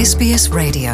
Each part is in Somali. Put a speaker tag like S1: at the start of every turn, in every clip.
S1: SBS Radio.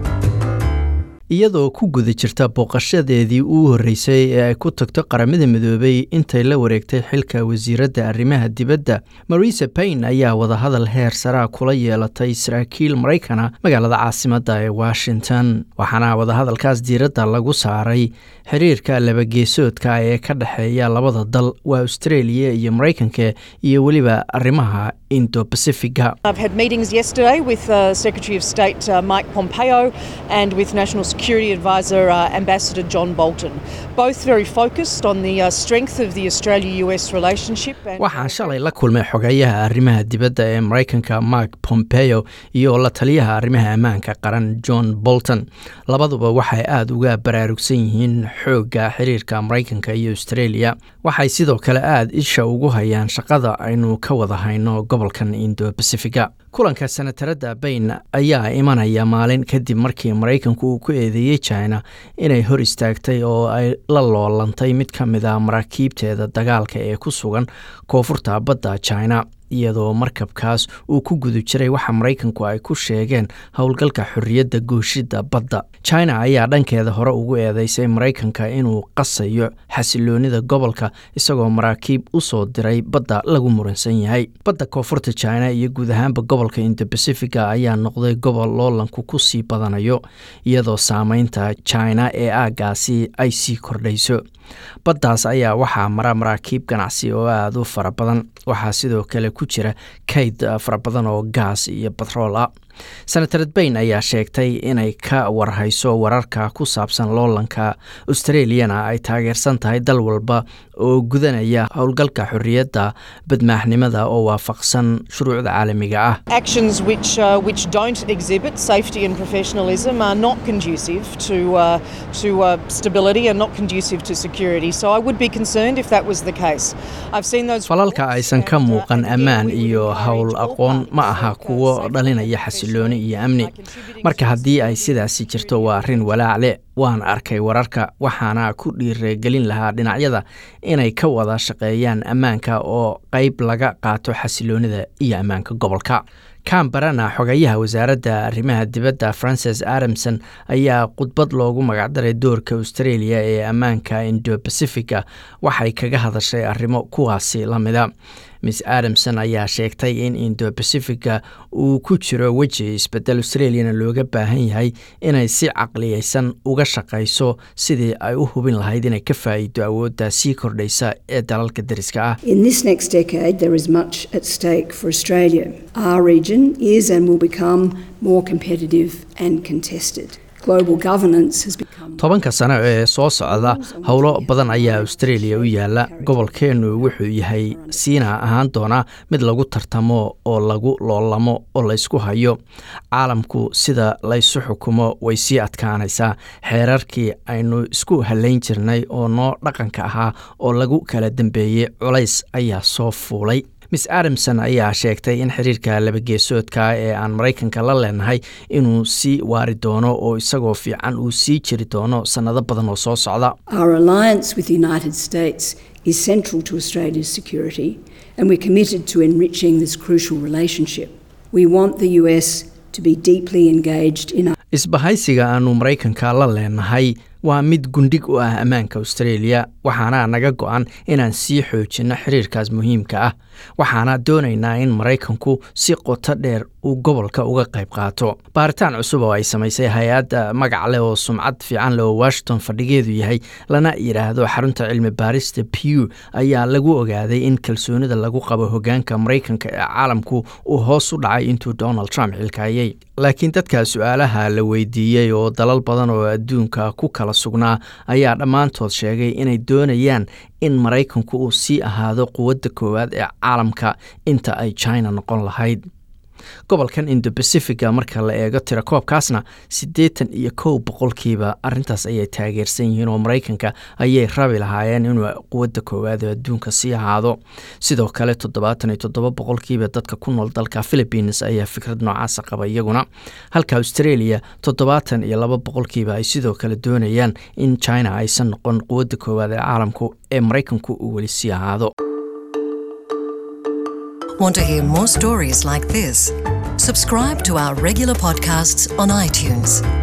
S2: iyadoo ku guda jirta booqashadeedii uu horreysay ee ay ku tagto qaramada midoobay intay la wareegtay xilka wasiiradda arrimaha dibadda marisa payn ayaa wadahadal heer saraa kula yeelatay saraakiil maraykana magaalada caasimadda ee washington waxaana wadahadalkaas diiradda lagu saaray xiriirka labageesoodka ee ka dhexeeya labada dal waa australia iyo maraykanka iyo weliba arrimaha indo pacifiga
S3: I've had meetings yesterday with uh, Secretary of State uh, Mike Pompeo and with National Security Advisor uh, Ambassador John Bolton. Both very focused on the uh, strength of the Australia-US relationship. And
S2: waxaan shalay la kulmay xogeeyaha arrimaha dibadda ee maraykanka mark pompeo iyo la taliyaha arrimaha ammaanka qaran john bolton labaduba waxay aada uga baraarugsan yihiin xoogga xiriirka maraykanka iyo australia waxay sidoo kale aada isha ugu hayaan shaqada aynu ka wada hayno gobolkan indo bacifiga kulanka senatarada bayn ayaa imanaya maalin kadib markii maraykanku uu ku eedeeyey china inay hor istaagtay oo ay la loolantay mid ka mid a maraakiibteeda dagaalka ee ku sugan koonfurta badda china iyadoo markabkaas uu ku guda jiray waxa maraykanku ay ku sheegeen howlgalka xorriyadda gooshidda badda china ayaa dhankeeda hore ugu eedeysay maraykanka inuu qasayo xasiloonida gobolka isagoo maraakiib u soo diray badda lagu muransan yahay badda koonfurta china iyo guud ahaanba gobolka indo bacifiga ayaa noqday gobol loolanku ku sii badanayo iyadoo saameynta china ee aaggaasi ay sii kordhayso baddaas ayaa waxaa mara maraakiib ganacsi oo aada u fara badan waxaa sidoo kale ku jira kayd fara badan oo gaas iyo batrool ah senatared bayn ayaa sheegtay inay ka warhayso wararka ku saabsan loolanka australiana ay taageersan tahay dal walba oo gudanaya howlgalka xorriyadda badmaaxnimada oo waafaqsan shuruucda caalamiga ah
S3: actions which, uh, which don't exhibit safety and professionalism are not conducive to, uh, to uh, stability and not conducive to security. So I would be concerned if that was the case. I've seen those
S2: falalka
S3: reports
S2: aysan ka
S3: and, uh,
S2: muuqan
S3: and again,
S2: ammaan
S3: we would
S2: iyo
S3: encourage
S2: howl
S3: all
S2: aqoon ma
S3: parties
S2: aha
S3: to make, uh,
S2: kuwo
S3: safe
S2: dhalinaya
S3: and
S2: xasilooni iyo amni
S3: contributing
S2: marka
S3: to
S2: haddii ay
S3: stability and
S2: sidaasi jirto waa arrin walaacle waan arkay wararka waxaana ku dhiiragelin lahaa dhinacyada inay ka wada shaqeeyaan ammaanka oo qayb laga qaato xasiloonida iyo ammaanka gobolka cambarana xogeyaha wasaaradda arrimaha dibadda francis adamson ayaa khudbad loogu magacdaray doorka australia ee ammaanka indo bacifiga waxay kaga hadashay arrimo kuwaasi la mida miss adamson ayaa sheegtay in indo bacifiga uu ku jiro weji isbedel australiana looga baahan yahay inay si caqliyeysan uga shaqayso sidii ay u hubin lahayd inay ka faa'iido awoodda sii kordhaysa ee dalalka deriska ah
S4: In this next decade, there is much at stake for Australia. Our region is and will become more competitive and contested. Global governance has become.
S2: tobanka sano ee soo socda howlo badan ayaa australia u yaala gobolkeennu wuxuu yahay siina ahaan doonaa mid lagu tartamo oo lagu loolamo oo laysku hayo caalamku sida laysu xukumo way sii adkaanaysaa xeerarkii aynu isku halayn jirnay oo noo dhaqanka ahaa oo lagu kala dambeeyey culays ayaa soo fuulay miss adamson ayaa sheegtay in xiriirka labageesoodka ee aan maraykanka la leenahay inuu sii waari doono oo isagoo fiican uu sii jiri doono sannado badan oo soo socda
S4: Our alliance with the United States is central to Australia's security, and we're committed to enriching this crucial relationship. We want the US to be deeply engaged in our
S2: isbahaysiga aanu maraykanka la leenahay waa mid gundhig u ah ammaanka australia waxaana naga go-an inaan sii xoojinno xiriirkaas muhiimka ah waxaana doonaynaa in maraykanku si qoto dheer uu gobolka uga qayb qaato baaritaan cusub oo ay samaysay hay-adda magac leh oo sumcad fiican leh oo washington fadhigeedu yahay lana yidhaahdo xarunta cilmi baarista pew ayaa lagu ogaaday in kalsoonida lagu qabo hogaanka maraykanka ee caalamku uu hoos u dhacay intuu donald trump xilkaayay laakiin dadka su-aalaha la weydiiyey oo dalal badan oo adduunka ku kala sugnaa ayaa dhammaantood sheegay inay doonayaan in maraykanku uu sii ahaado quwadda koowaad ee caalamka inta ay china noqon lahayd gobolkan indo bacifiga marka la eego tirakoobkaasna siddeetan iyo kow boqolkiiba arrintaas ayay taageersan yihiin oo maraykanka ayay rabi lahaayeen inuu quwadda koowaad ee adduunka sii ahaado sidoo kale toddobaatan iyo toddoba boqolkiiba dadka ku nool dalka philippines ayaa fikrad noocaasa qaba iyaguna halka australia toddobaatan iyo laba boqolkiiba ay sidoo kale doonayaan in china aysan noqon quwadda koowaad ee caalamku ee maraykanku uu weli sii ahaado
S1: Want to hear more stories like this? Subscribe to our regular podcasts on iTunes.